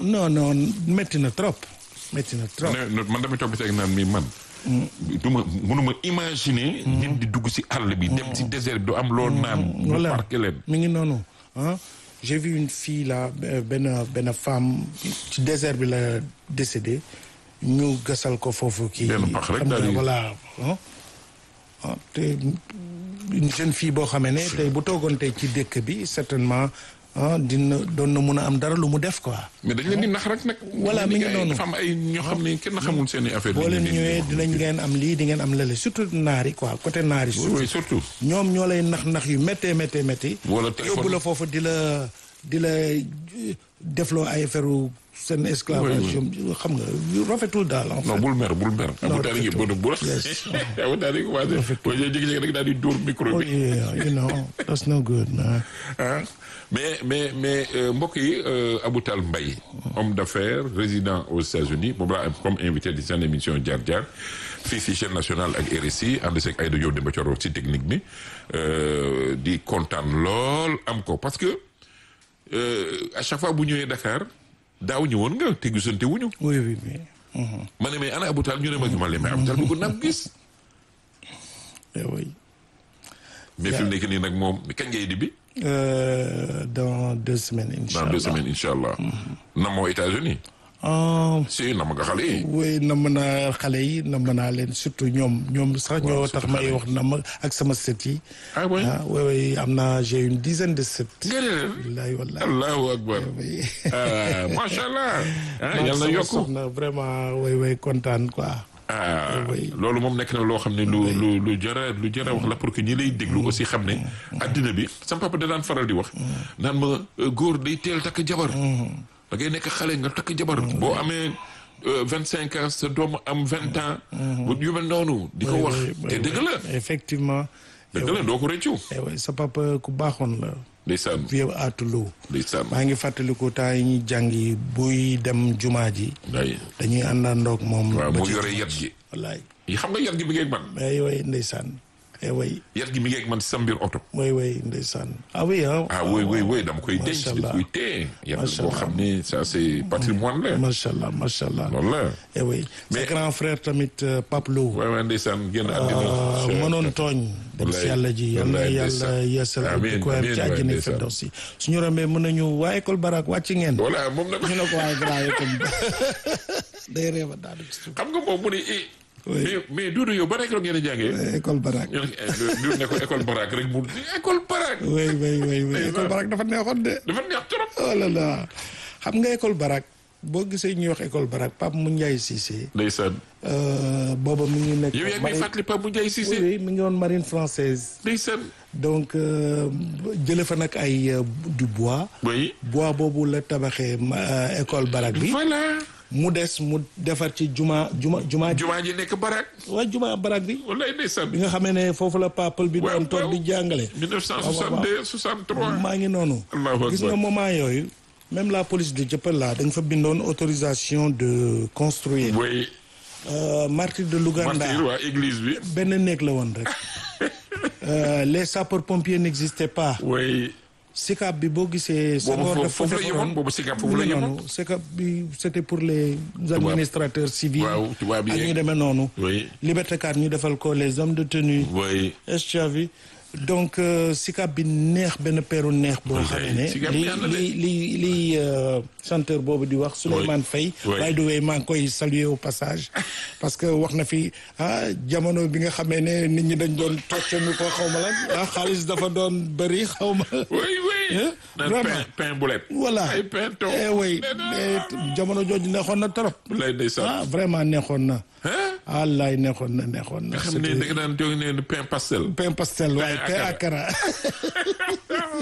non non métti na trop métti na trop. ne man damay toog ba seeg naan mi man. du ma mënuma imaginer. nit di dugg si àll bi. dem si désert bi du am loo naan. ñu voilà parqué leen. mi ngi noonu ah j'ai vu une fille là euh, benn benn femme ci désert bi la décédé ñu gasal ko foofu kii. Benn pax rek xam nga daal di- voilà ah ah, te une jeune fille boo xamee ne tey bu toogoon tey ci dëkk bi certainement ah dina doon na mun a am dara lu mu def quoi. mais dañ leen di nax rek nag. Voilà, mi ngi ay- noonu. dafa am ay ñoo xam ne kenn xamul seen i affaire boo leen ñëwee dinañ ngeen am lii di ngeen am lële surtout naar yi quoi côté naar yi. oui surtout oui surtout. ñoom ñoo lay nax nax yu méttee méttee métti. Wala téléphone. yóbbu la foofu di la di la defloo ay affaire seen esclavage xam nga yu rafetul daal en non fait. bul mer bul mer. Non, abu daal di bu bu Yes. abu daal di commencé. boo ñëwee jékki-jékki rek daal di dóor micro Oh bi. yeah, you know that's no good man. ah mais mais mais euh, mbokk yi euh, Aboutal Mbaye homme d'affaires résident aux États-Unis moom laa am comme invité di seen émission Jaar Jaar fii si chaîne nationale ak RSI ànd seeg Aïda Diop Demba Thioro si technique bi euh, di kontaan lool am ko parce que euh, à chaque fois bu ñëwee Dakar daaw ñëwoon nga te gisante wuñu oui oui oui. Mhm. ma ne mais ana Aboutal ñu ne ma ma leen mais Aboutal bëgg naa ko gis Eh oui. mais fi mu nekk nii nag moom kañ ngay di bi Euh, dans deux semaines dans inchallah. deux semaines incha allah namoo États-Unis Ah, si nama nga xale yi oui namm naa xale yi namm naa leen surtout ñoom ñoom sax ñoo tax surtout may xale yi. wax namm ak sama sët yi. ah oui ah oui oui am naa j'ai une dizaine de sët. nga ne leen wallahi wallahi. allahu akbar oui. ah macha allah ah Maag yàlla na sama yokku soxna vraiment way way kontaan quoi. ah oui. loolu moom nekk na loo xam ne lu lu lu jara lu jara wax la pour que ñi lay déglu aussi xam ne addina bi sama papa da daan faral di wax naan ma euh, góor day teel takk jabar da ngay nekk xale nga takk jabar boo amee vingt cinq ans sa doom am vingt ans bu yu mel noonu di ko wax oui, oui, te oui. dëgg la effectivement. dëgg la doo ko rëccu eh oui sa papa ku baaxoon la. ndeysaan vieux aatuloo. ndeysaan maa ngi fàttaliku temps yi ñuy jàngi buy dem jumaa ji. ay dañuy àndandoog moom. waaw ba mu ci yore jumaa yat ji. gi wallaay. yi xam nga yat gi mi ngeeg man ay way ndeysaan. eh way yat gi mi ngeeg man si sa mbir oto way way ndeysaan. ah oui ah. ah oui oui oui dama koy denc Macha dama Allah. koy téye yat Macha boo Allah. xam ni ça c'est patrimoine la macha allah macha allah. loolu la eh oui sa grand frère tamit euh, Pape Lo. waaw waaw ndeysaan génn ah, àddina mënoon tooñ. dem si Wallaay, yàlla ji yal na wallaay, yàlla ndeysaan. yeesal ak Amiin, di ko amiin, ci waay, àjjana ndeysaan. Firdawsi suñu rombee mën nañu waa école barak wàcc ngeen. voilà moom nag ñu ne ko waaye grand yi comme day réew a daanu ci suuf. xam nga moom mu ne eh Oui. mais mais Doudou yow ban école ngeen di jàngee école barak. ñu ne eh, Doudou ne ko école Barak rek mu école Barak oui oui oui oui Ndeysaan. école barak dafa neexoon de. dafa neex trop oh là là xam nga école barak boo gisee ñuy wax école barak Pape mu Ndiaye Cissé. ndeysaan euh, booba mi ngi nekk. yow yaa ngi may marine- fàttali Pape Ndiaye oui Cissé oui mi ngi woon marine française. ndeysaan donc euh, jële fa nag ay euh, du bois. oui bois boobu la tabaxee ma- euh, école barak bi. voilà mu des mu defar ci juma juma juma. jumaa ji nekk Barak waa juma barak bi. wallaay ndeysaan bi nga xamee ne foofu la papal bi Waaw, doon toog waaw. di jàngale. 1962 63 maa ngi noonu. Allahu gis nga akbar. moment yooyu. même la police de Dieuppeul là dañ fa bindoon autorisation de construire. oui Euh, martyr de Louganda martyr waa église bi benn néeg la woon rek. Euh, les sapeurs pompiers n'existaient pas. oui SICAP bi boo gisee. boobu Senghor foofu dafa foofu la defaroon- yemoon boobu SICAP foofu mu la ngi yemoon noonu SICAP bi c'était pour les administrateurs civils. waaw tubaab yi ak ñu yeeg. demee noonu. oui Liberté 4 ñu defal ko les hommes de tenue. oui est-ce que tu as vu donc euh, SICAP bi neex benn peeru neex boo Oui, xam ne SICAP li neex na de. li li li euh, chanteur boobu di wax Souleymane Faye Oui. by the way maa ngi koy saluer au passage parce que wax na fi ah jamono bi nga xamee ne nit ñi dañ doon toccanu ko xaw ma lan ah xaalis dafa doon bëri xaw ma oui oui Hein? naan Vraiment. pain pain boulette voilà ay pain to eh oui eh, jamono jooju neexoon na trop lay ndeysaan ah vraiment neexoon na hein wallaay neexoon na neexoon na nga xam ne da nga daan jóg ne pain pastel pain pastel waaye Pain pain akara. akara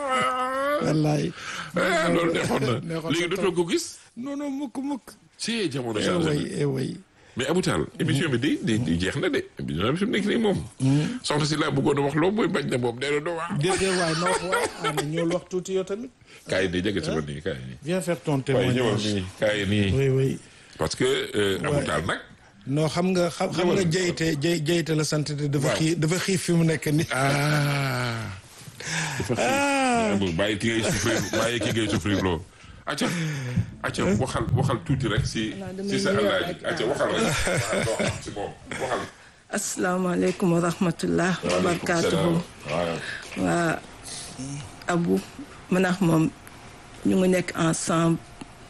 wallaay ah loolu neexoon na neexoon léegi na dootoo ko gis non non mukk mukk si jamono eh changé way na eh way mais Aboutal émission bi di di di jeex na de émission bi fi mu nekk nii moom soxna si laa bëggoon a wax loo mooy bañ na moom nee na doo wax déedéet waay na wax waay ah na ñëwul wax tuuti yow tamit kaay di jege si ma nii kaay nii viens faire ton waaye ñëwal témoignage nii kaay nii oui oui parce que euh, Aboutal nag non xam nga xam xam nga Ñëwal. jeyte jey jeyte la sant te dafa Waaw. xiif dafa xiif fi mu nekk ni ah dafa xiif bàyyi ki ngay souffrir bàyyi ki ngay souffrir loo acca acca waxal waxal tuuti rek si Non, damay si sa nuyoo alaaji rek, acca waxal rek waaw loo xam si moom waxal asalaamaaleykum wa rahmatullah wa waaleykum barakaatuhu salaam waaw waa Abu man ak moom ñu ngi nekk ensemble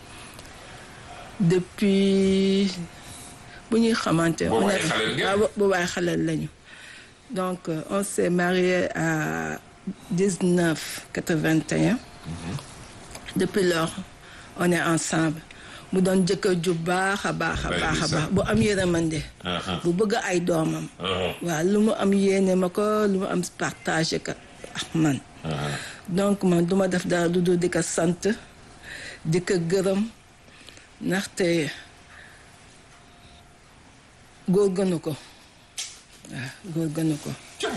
depuis bu ñuy xamante Boobu on ay est- xaleel ngeen? waaw bo- boobu ay xaleel lañu donc euh, on s'est marié à 19 81 depuis lors on est ensemble mu doon jëkkër ju baax a baax a Day baax a gis baax bu am yërmande Uh-huh. bu bëgg ay doomam waaw lu mu am yéene ma ko lu mu am partagé ko ak man donc man duma def dara lu dul di ko sant di ko gërëm ndaxte góor gënu ko waaw góor gënu ko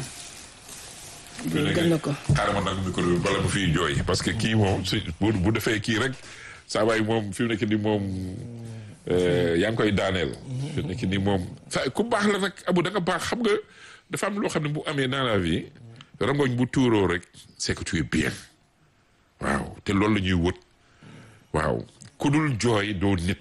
góor gënu ko xaaral ma nag micro bi bala ma fiy jooy parce que kii moom si bu bu defee kii rek saa waay moom fi mu nekk nii moom euh, yaa ngi koy daaneel. fi mu nekk nii moom sa ku baax la nag abu da nga baax xam nga dafa am loo xam ne bu amee dans la vie rangoñ bu tuuroo rek c'est que tu es bien waaw te loolu la ñuy wët waaw ku dul jooy doo nit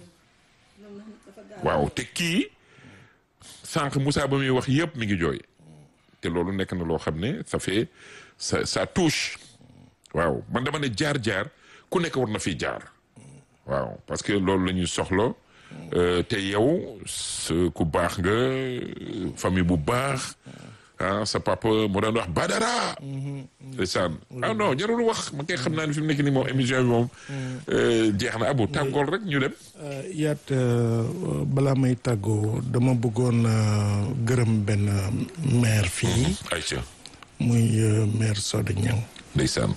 waaw te kii sànq Moussa ba muy wax yëpp mi ngi jooy. te loolu nekk na loo xam ne ça fait ça ça touche waaw man dama ne jaar-jaar ku nekk war na fi jaar waaw parce que loolu la ñuy soxla euh, te yow sa ku baax nga famille bu baax ah sa papa moo daan wax Badara. ndeysaan ah non jarul wax ma koy xam naa ne fi mu nekk nii moom émission bi moom euh, jeex na abu tàggool rek ñu dem. yaat balaa may tàggoo dama bëggoon euh, gërëm benn maire fii Aïcha muy euh, maire Soda Niang ndeysaan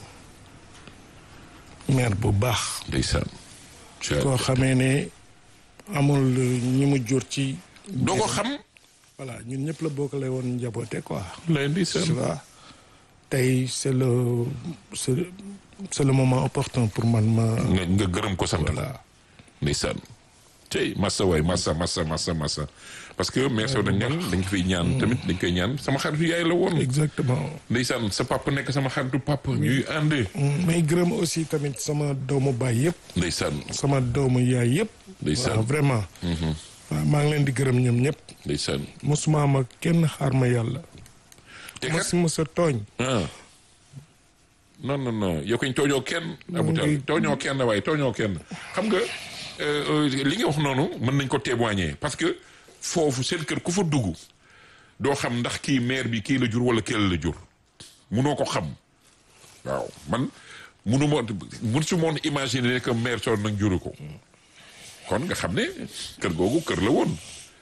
maire bu baax ndeysaan. koo xamee ne amul ñi mu jur ci doo ko xam. voilà ñun ñëpp la bokkale woon njaboote quoi lay tu ndeysaan. vois tey c'est le c'est c'est le moment opportun pour man ma nga nga gërëm ko sant. voilà ndeysaan tey massa waay massa massa massa massa parce que mère Sow dañ ñaan dañ ko fiy ñaan tamit dañ koy ñaan sama xaritu yaay la woon exactement ndeysaan sa papa nekk sama xaritu papa ñuy ànd may gërëm aussi tamit sama doomu baay yëpp ndeysaan sama doomu yaay yëpp Ndeysaan. waaw vraiment waaw maa ngi leen di gërëm ñoom ñëpp ndeysaan mosuma ma kenn xaar ma yàlla te kat mos ma sa tooñ ah non non non yow koñ tooñoo kenn abutal ngi- tooñoo kenn waaye tooñoo kenn xam nga euh, euh, li nga wax noonu mën nañ ko témoigner parce que foofu seen kër ku fa dugg doo xam ndax kii maire bi kii la jur wala kii la jur munoo ko xam waaw man munu ma mun su moon imaginer que maire Sow nag juru ko kon nga xam ne kër googu kër la woon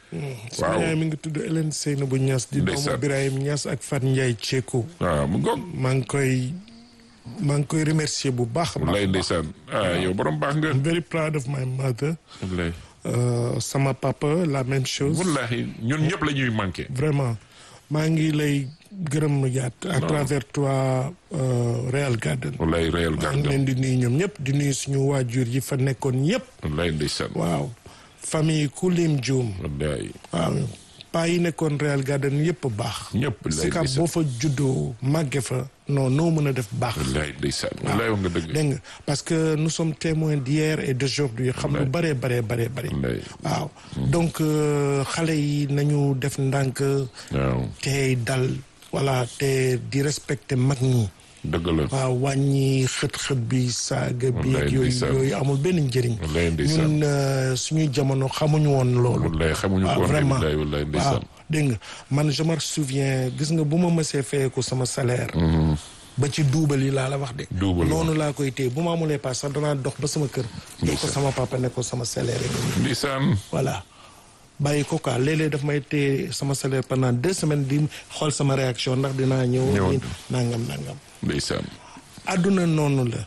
sama yaay mi ngi tudd Hélène Seynabou Niass di doomu Ndeysaan. Birahim Niass ak Fat Ndiaye Ceeko waaw mu ngoog maa ngi koy maa ngi koy remercier bu baax a baax wallaay ndeysaan ah yow borom baax nga I'm very proud of my mother wallaay Euh, sama papa la même chose wallahi ñun ñëpp la ñuy manqué vraiment maa ngi lay gërëm yaat à travers toi euh, Real Garden wallaay réel maa ngi gardem leen di nuyu ñoom ñëpp di nuyu suñu waajur yi fa nekkoon yëpp wallaay ndeysaan waaw famille Kulim Dioum wallaay waaw paa yi nekkoon Real Garden yëpp baax ñëpp lay Sicap ndeysaan boo fa juddoo màgge fa non noo mën a def baax wallaay ndeysaan wallaay wax nga dëgg dégg nga parce que nous sommes témoins d'hier et d'aujourd'hui xam lu bare bare bare bare wallaay waaw donc euh, xale yi nañu def ndànk waaw tey dal voilà te di respecter mag ñi dëgg la waaw wàññi xët-xët bi saaga bi Wallaay ak yooyu ndeysaan. yooyu amul benn njëriñ Wallaay ndeysaan. ñun euh, suñuy jamono xamuñu woon loolu wallaay xamuñu waaw ko woon vraiment wallaay wallaay waaw ndeysaan dégg nga man je me souviens gis nga bu ma mësee fayeeku sama salaire ba ci duubal yi laa la wax de Duubal noonu laa koy téye bu ma amulee paas sax danaa dox ba sama kër jox ko sama papa ne ko sama salaire yi ndeysaan voilà bàyyi ko quoi léeg-léeg daf may téye sama salaire pendant deux semaines di xool sama réaction ndax dinaa ñëw Ñëw. nangam nangam ndeysaan àdduna noonu la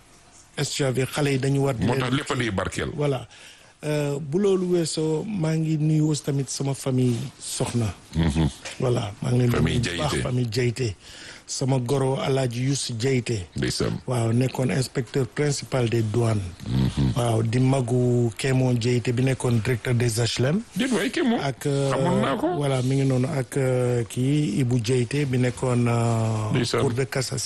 SGV xale yi dañu war di moo leen tax lépp a di barkeel voilà Euh, bu loolu weesoo maa ngi nuyu aussi tamit sama famille soxna voilà maa ngi leen di Famille nuyu bu baax Diayte. famille Diayte sama goro alaaji Youssou Diayte ndeysaan waaw nekkoon inspecteur principal des douanes waaw di magu Kémon Diayte bi nekkoon directeur des HLM déet waay kii moom ak euh, xamoon naa ko voilà mi ngi noonu ak euh, kii Ibou Diayte bi nekkoon euh, Ndeysaan. cour de cassation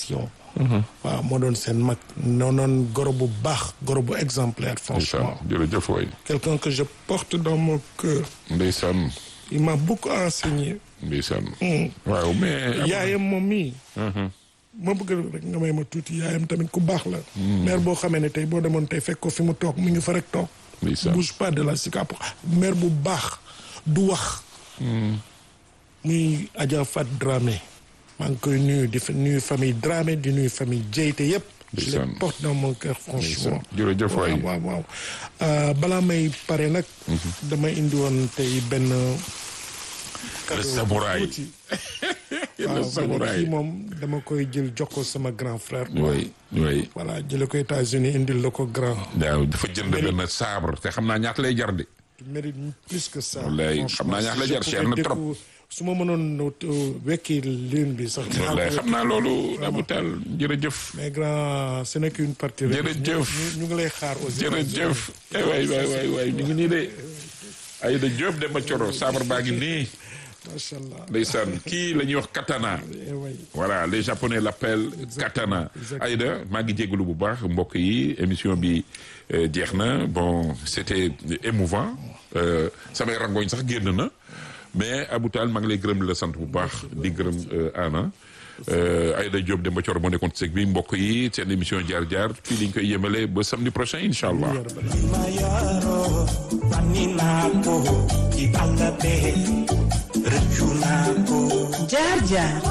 waaw moo doon seen mag noonoon goro bu baax goro bu exemplaire franchement ndeysaan jërëjëf waay quelqu'un que je porte dans mon cœur ndeysaan il m'a beaucoup enseigné ndeysaan waaw mais yaayam moom mii ma bëgg rek nga may ma tuuti yaayam tamit ku baax la maire boo xamee ne tey boo demoon tey fekk ko fi mu toog mu ngi fa rek toog ndeysaan bouge pas de la Sicap maire bu baax du wax muy Adja Fat Dramé maa ngi koy nuyu di fa nuyu famille Dramé di nuyu famille Dieyte yëpp je les Ndeysaan. porte dans mon cœur franchement jërëjëf waay waaw waaw waaw balaa may pare nag dama indi woon tey benn cadeau samouraï. tuuti. le waaw samouraï kii moom dama koy jël jox ko sama grand frère oui oui voilà jële ko États-Unis indil la ko grand waaw dafa jënd benn sabre te xam naa ñaata lay jar de tu mérites plus que ça Wallaay, xam naa ñaax la jar, cher na trop. su ma mënoon uh, wekki lune bi sax dinaa ko wallaay wekki. xam naa loolu Abou Tall jërëjëf mais grand ce n'est qu'une partie rek. Jërëjëf. ñu ñu ngi lay xaar aussi jërëjëf eh waay waay waay waay ñu ngi nii de Aïda Diop Demba Coro sabre baa ngi nii macha allah ndeysaan kii la ñuy wax katana Eh way. voilà les japonais l'appellent katana Aïda maa ngi jégalu bu baax mbokk yi émission bi euh, jeex na bon c'était émouvant euh, samay rangoñ sax génn na mais Abou Tall maa ngi lay gërëm di la sant bu baax di gërëm euh, Anna euh, Aïda Diop Demba Thior moo nekkoon ci seg bi mbokk yi seen émission jaar jaar fii liñ koy yemale ba samedi prochain incha allah mayaro aninako ci àll be rëccu naa ko jaar jaar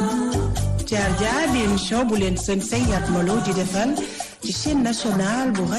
jaar jaar di émission bu leen seen say Yatmaloo di defal ci chaîne nationale bu